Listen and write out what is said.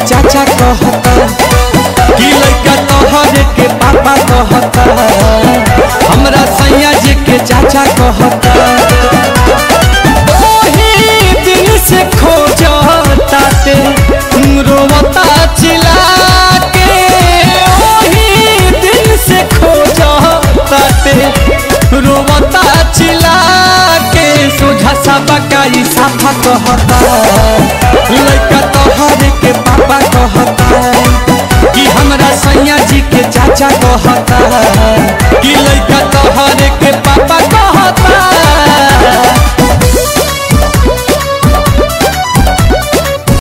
चाचा कहता कि लड़का तोहरे के पापा कहता हमरा सैया जी के चाचा कहता ओही दिन से खोजता ते रोवता चिल्ला के ओही दिन से खोजता ते रोवता चिल्ला के सोझा सा बकाई साफा कहता लड़का तोहरे के पापा कहता कि हमरा सैया जी के चाचा कहता